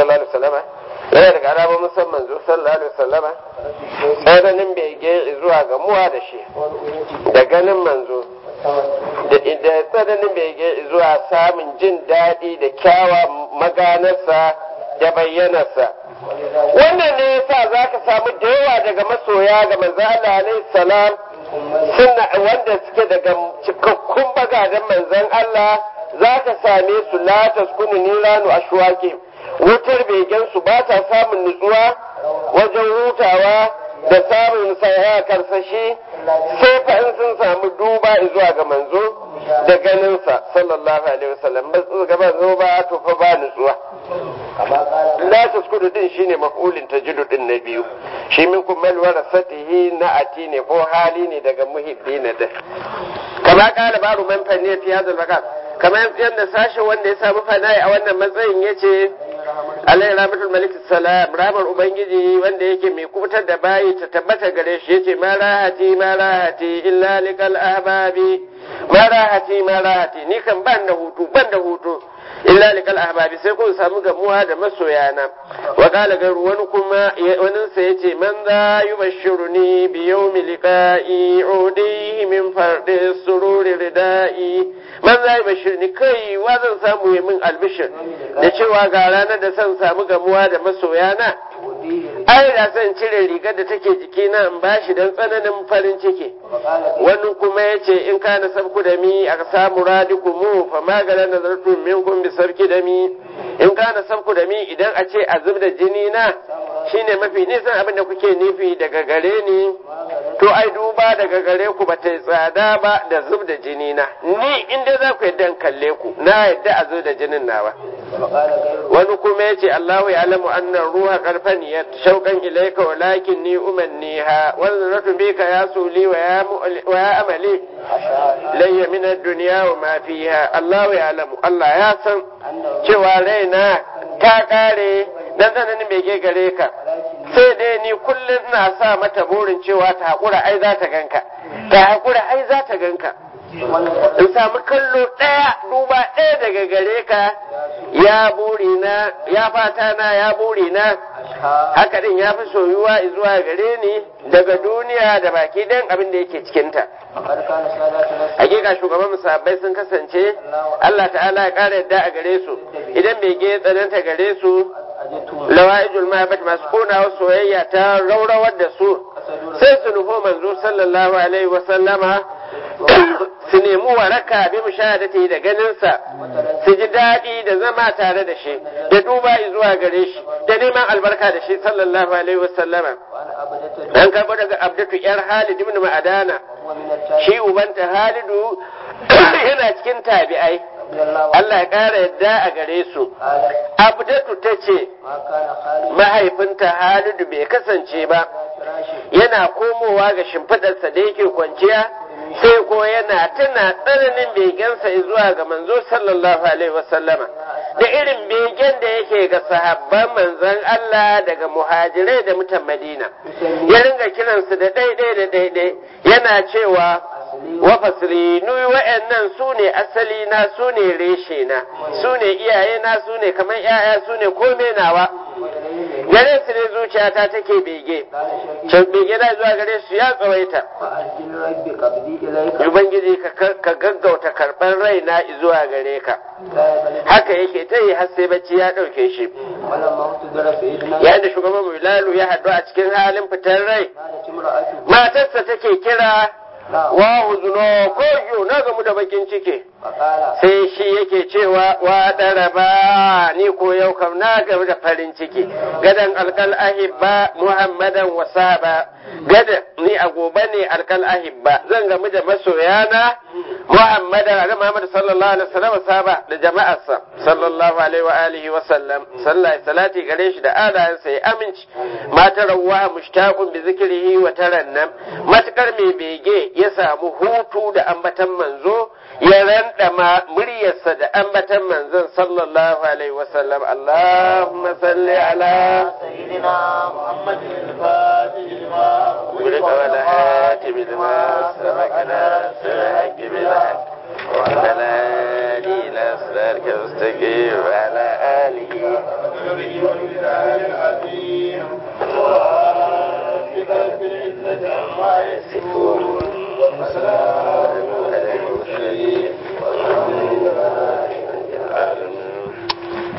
sallallahu alaihi wasallama yana daga alamomin san manzo sallallahu alaihi wasallama tsananin bege zuwa ga muwa da shi da ganin manzo da tsananin bege zuwa samun jin daɗi da kyawa maganarsa da bayyanarsa wannan ne yasa za ka samu da yawa daga masoya ga manzo Allah alaihi salam suna wanda suke daga cikakkun bagaden manzon Allah za ka same su la taskunu niranu ashwaqi wutar begen su ba ta samun nutsuwa wajen hutawa da samun saya karsashi sai fa in sun samu duba zuwa ga manzo da ganinsa sallallahu alaihi wasallam ba su ga manzo ba to fa ba nutsuwa la taskudu din shine maf'ulin tajidu din na biyu shi min kummal warasatihi na ati ne ko hali ne daga muhibbina da kama kala baru man fanne fi hadal makan kamar yadda sashen wanda ya samu fana'i a wannan matsayin yace alayhi rahmatul malik salam rahmar ubangiji wanda yake mai kubutar da bayi ta tabbata gare shi yace ma rahati ma rahati illa likal ahbabi ma rahati ma rahati ni kan ban da hutu ban da hutu illa likal ahbabi sai kun samu gamuwa da masoyana wa qala garu wani kuma wani sa yace man za yubashshiruni bi yawmi liqa'i udihi min fardi sururi ridai man za yubashshirni kai wa zan samu min albishir da cewa ga ranar da san samu gamuwa da masoyana ai da san cire rigar da take jikina in bashi dan tsananin farin ciki wani kuma yace in kana sabku da mi aka samu radikumu fa magalan nazartu minkum bi sabki da mi in kana sabku da mi idan a ce a zub da jini na shine mafi nisan abin da kuke nufi daga gare ni to ai duba daga gare ku ba ta yi tsada ba da zub da jini na ni inda za ku yadda kalle ku na yadda a zub da jinin nawa wani kuma ya ce Allahu ya alamu annan ruha karfan ya shauƙan ilaika walakin ni umanniha wanda ratu bika ya suli wa ya amali layya min duniya wa ma fiha Allahu ya alamu Allah ya san cewa raina ta kare dan tsananin bege gare ka sai dai ni kullum ina sa mata burin cewa ta haƙura ai za ta ganka ta haƙura ai za ta ganka in samu kallo ɗaya duba ɗaya daga gare ka ya buri na ya fata na ya buri na haka din ya fi soyuwa zuwa gare ni daga duniya da baki ɗayan abin da yake cikinta hakika shugaban musabbai sun kasance Allah ta'ala ya ƙara yadda a gare su idan bai ge tsananta gare su lawa'ijul mahabbat masu konawa soyayya ta raurawar da su sai su nufo manzo sallallahu alaihi wa sallama su nemi waraka bi mushahadati da ganinsa su ji daɗi da zama tare da shi da duba zuwa gare shi da neman albarka da shi sallallahu alaihi wa sallama an karɓo daga abdatu yar halid ibn ma'adana shi ubanta halidu yana cikin tabi'ai Allah ya ƙara yadda a gare su. Abdatu ta ce, mahaifinta Halidu bai kasance ba, yana komowa ga shimfiɗarsa da yake kwanciya, sai ko yana tana tsananin begensa zuwa ga manzo sallallahu Alaihi wasallama. Da irin begen da yake ga sahabban manzon Allah daga muhajirai da mutan Madina. Ya ringa kiransu da ɗaiɗai da ɗaiɗai, yana cewa wa fasilinu wa'annan su ne asali na su ne reshe na su ne iyaye na su ne kamar yaya su ne kome nawa gare su ne zuciyata take bege can bege na zuwa gare su ya tsawaita ubangiji ka gaggauta karɓar raina zuwa gare ka haka yake ta yi har sai bacci ya ɗauke shi yayin da shugaban mulalu ya haɗu a cikin halin fitar rai matarsa take kira wa huzuno ko yo na gamu da bakin ciki sai shi yake cewa wa daraba ni ko yau kam na gamu da farin ciki gadan alkal ahibba muhammadan wa saba gada ni a gobe ne alkal ahibba zan gamu da masoyana muhammadan ga muhammad sallallahu alaihi wasallam saba da jama'arsa sallallahu alaihi wa alihi wa sallam sallai salati gare shi da alayansa ya aminci matar rawa mushtaqun bi zikrihi wa tarannam matakar mai bege ya samu hutu da ambatan manzo ya randama muryarsa da ambatan manzon sallallahu alaihi wasallam Allahumma salli ala سيدنا محمد الفاتح لما ولك ولا هاتم لما سبقنا سرك بالحق وعلى آله إلى صراطك المستقيم وعلى آله النبي والمثال العظيم وربك رب العزة عما يصفون